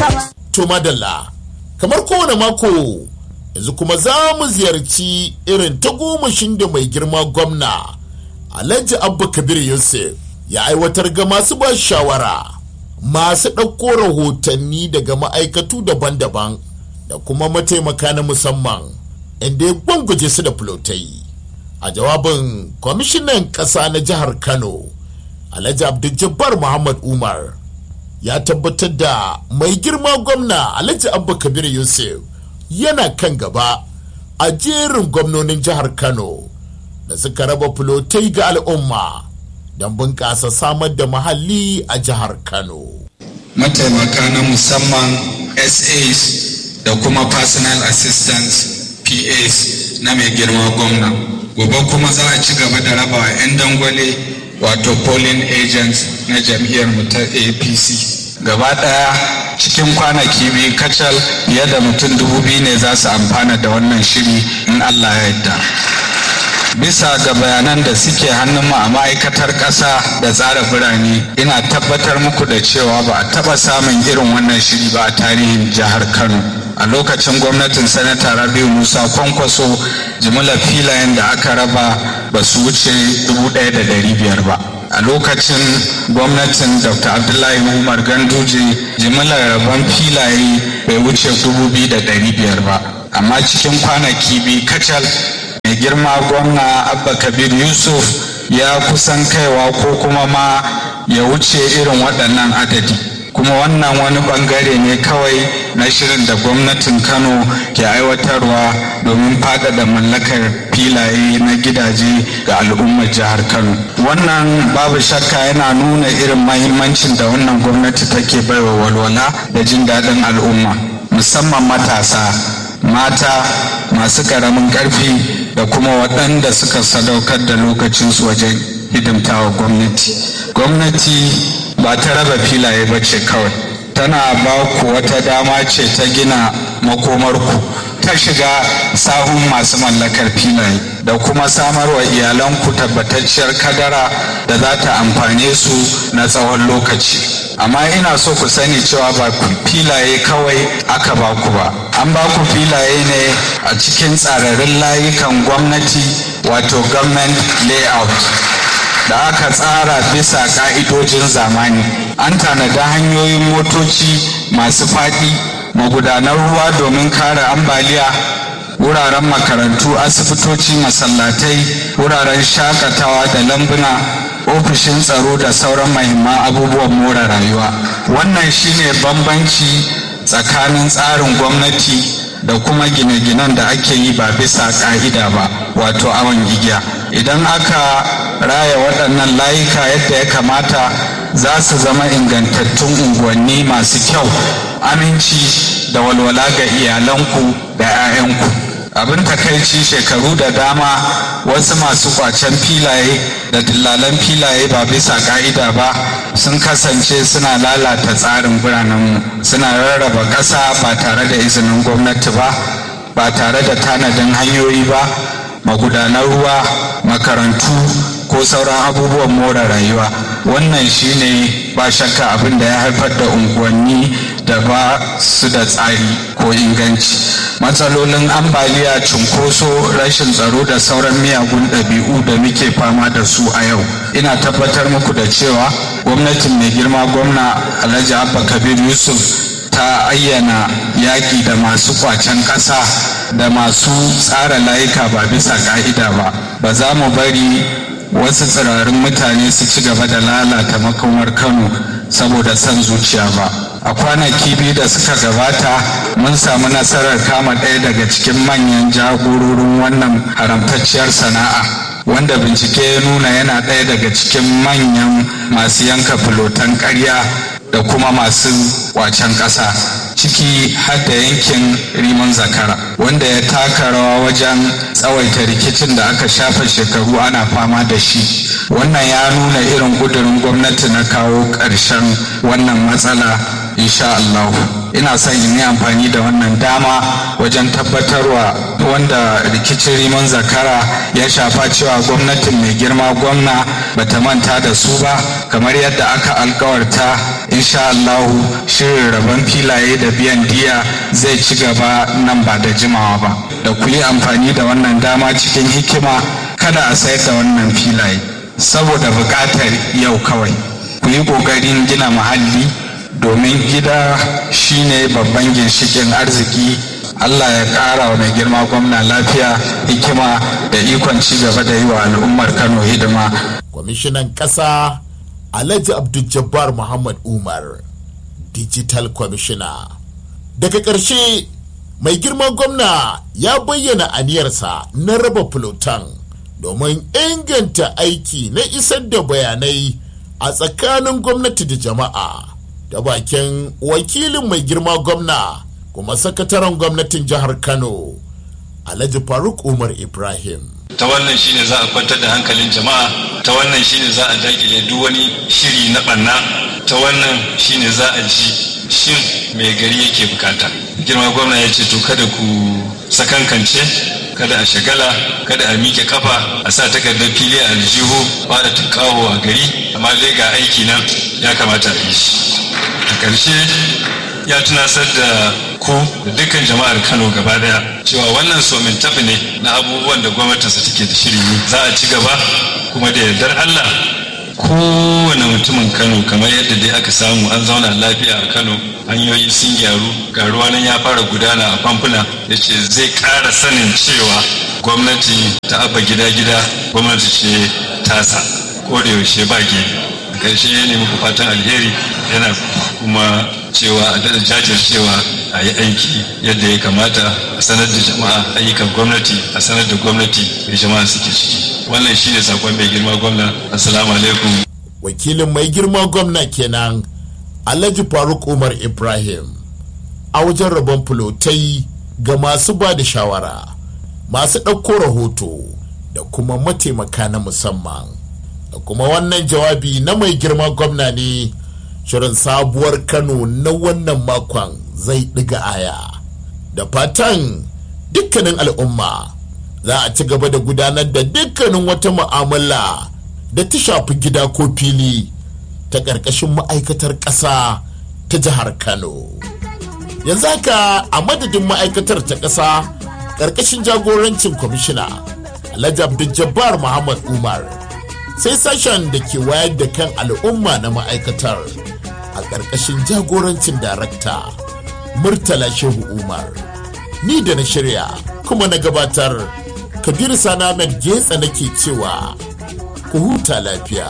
To madalla, kamar kowane mako yanzu kuma za mu ziyarci irin tagomashin da mai girma gwamna Alhaji Abba Kabir Yusuf ya aiwatar ga masu ba shawara masu ɗauko rahotanni daga ma'aikatu daban-daban da kuma mataimaka na musamman inda ya gwangwaje su da fulotai. A jawabin kwamishinan ƙasa na jihar Kano, Alhaji Abdul Muhammad Umar. ya tabbatar da mai girma gwamna alhaji abba kabir yusuf yana kan gaba a jerin gwamnonin jihar kano da suka raba fulotai ga al'umma don bunƙasa samar da muhalli a jihar kano mataimaka na musamman sas da kuma personal assistants pas na mai girma gwamna gobe kuma za a ci gaba da raba 'yan dangwale wato polling agents na jam'iyyar mu ta apc gaba daya cikin kwanaki biyu kacal fiye da mutum dubu biyu ne za su amfana da wannan shiri in allah ya yarda bisa ga bayanan da suke hannun mu a ma'aikatar ƙasa da tsara birane ina tabbatar muku da cewa ba a taɓa samun irin wannan shiri ba a tarihin jihar kano a lokacin gwamnatin sanata rabiu musa kwankwaso jimillar filayen da aka raba ba su wuce biyar ba a lokacin gwamnatin dr abdullahi umar ganduje jimillar rabon filaye bai wuce biyar ba amma cikin kwanaki biyu kacal mai girma gwamna abba kabir yusuf ya kusan kaiwa ko kuma ma ya wuce irin waɗannan adadi kuma wannan wani bangare ne kawai na shirin da gwamnatin kano ke aiwatarwa domin faɗaɗa mallakar filaye na gidaje ga al'ummar jihar kano wannan babu shakka yana nuna irin mahimmancin da wannan gwamnati take baiwa walwala da jin daɗin al'umma musamman matasa mata masu ƙaramin ƙarfi da kuma waɗanda suka sadaukar da lokacinsu wajen hidimtawa gwamnati gwamnati ba ta raba filaye ba ce kawai tana ba ku wata dama ce ta gina makomarku ta shiga sahun masu mallakar filaye da kuma samarwa iyalanku tabbatacciyar kadara da za ta amfane su na tsawon lokaci amma ina so ku sani cewa ba ku filaye kawai aka ba ku ba an ba ku filaye ne a cikin tsararrun layukan gwamnati wato government layout da aka tsara bisa ka'idojin zamani an tanada hanyoyin motoci masu faɗi magudanar ruwa domin kare ambaliya wuraren makarantu asibitoci masallatai wuraren shakatawa da lambuna ofishin tsaro da sauran mahimman abubuwan more rayuwa wannan shine bambanci tsakanin tsarin gwamnati da kuma gine-ginen da ake yi ba bisa ka'ida ba wato awon igiya idan aka raya waɗannan layuka yadda ya kamata za su zama ingantattun unguwanni masu kyau aminci da walwala ga iyalanku da 'ya'yanku abin takaici shekaru da dama wasu masu kwacen filaye da dillalan filaye ba bisa ka'ida ba sun kasance suna lalata tsarin biranenmu suna rarraba ƙasa ba tare da izinin gwamnati ba ba tare da tanadin hanyoyi ba magudanar ruwa makarantu ko sauran abubuwan more rayuwa wannan shine ba shakka abin da ya haifar da unguwanni da ba su da tsari ko inganci matsalolin ambaliya cunkoso rashin tsaro da sauran miyagun ɗabi'u da muke fama da su a yau ina tabbatar muku da cewa gwamnatin mai girma gwamna alhaji abba kabir yusuf ta ayyana yaƙi da masu kwacen ƙasa da masu tsara layuka ba bisa ƙa'ida ba ba za mu bari wasu tsirarin mutane su ci gaba da lalata makomar kano saboda son zuciya ba a kwanaki biyu da suka gabata mun samu nasarar kama ɗaya daga cikin manyan jagororin wannan haramtacciyar sana'a wanda bincike ya nuna yana ɗaya daga cikin manyan masu yanka filotan ƙarya da kuma masu wacen ƙasa ciki har da yankin riman zakara wanda ya taka rawa wajen tsawaita rikicin da aka shafa shekaru ana fama da shi wannan ya nuna irin ƙudurin gwamnati na kawo ƙarshen wannan matsala insha Allah ina son in yi amfani da wannan dama wajen tabbatarwa wanda rikicin riman zakara ya shafa cewa gwamnatin mai girma gwamna bata manta da su ba kamar yadda aka alkawarta insha Allah shirin rabon filaye da biyan diya zai ci gaba nan ba da jimawa ba da ku yi amfani da wannan dama cikin hikima kada a sayar da wannan filaye saboda buƙatar yau kawai ku yi ƙoƙarin gina muhalli domin gida shine babban ginshikin arziki Allah ya ƙara wa mai girma gwamna lafiya hikima da ikon ci gaba da yi wa al'ummar Kano hidima. Kwamishinan ƙasa Alhaji Abdul Jabbar Muhammad Umar Digital Commissioner. Daga ƙarshe mai girma gwamna ya bayyana aniyarsa na raba fulotan domin inganta aiki na isar da bayanai a tsakanin gwamnati da jama'a da bakin wakilin mai girma gwamna kuma sakataren gwamnatin jihar kano alhaji faruk umar ibrahim ta wannan shine za a kwantar da hankalin jama'a ta wannan shine za a dakile duk wani shiri na banna ta wannan shine za a ji shin mai gari yake bukata girma gwamna ya ce to kada ku sakankance kada a shagala kada a miƙe kafa a sa takardar fili a aljihu ba da tunkawo a gari amma dai ga aiki nan ya kamata a yi shi a ƙarshe ya tunasar da ku da dukkan jama'ar kano gaba daya cewa wannan somin tafi ne na abubuwan da gwamnatinsa take da shiri za a ci gaba kuma da yardar allah kowane mutumin kano kamar yadda dai aka samu an zauna lafiya a kano hanyoyi sun gyaru ga ruwa nan ya fara gudana a famfuna ya ce zai ƙara sanin cewa gwamnati ta abba gida-gida gwamnati ce tasa ko da yaushe ba ke ƙarshe ne muku fatan alheri yana kuma cewa a daɗa jajircewa a yi aiki yadda ya kamata a sanar da jama'a ayyukan gwamnati a sanar da gwamnati da jama'a suke ciki wannan shine sakon mai girma gwamna assalamu alaikum wakilin mai girma gwamna kenan alhaji faruk umar ibrahim a wajen rabon fulotai ga masu ba da shawara masu ɗauko rahoto da kuma mataimaka na musamman da kuma wannan jawabi na mai girma gwamna ne shirin sabuwar kano na wannan makon zai ɗiga aya da fatan dukkanin al'umma za a ci gaba da gudanar da dukkanin wata mu'amala da ta shafi gida ko fili ta ƙarƙashin ma'aikatar ƙasa ta jihar kano yanzu haka a madadin ma'aikatar ta ƙasa ƙarƙashin jagorancin kwamishina alhaji abdul muhammad umar sai sashen da ke wayar da kan al'umma na ma'aikatar a ƙarƙashin jagorancin darakta murtala shehu umar ni da na shirya kuma na gabatar kabiru sana getsa nake cewa ku huta lafiya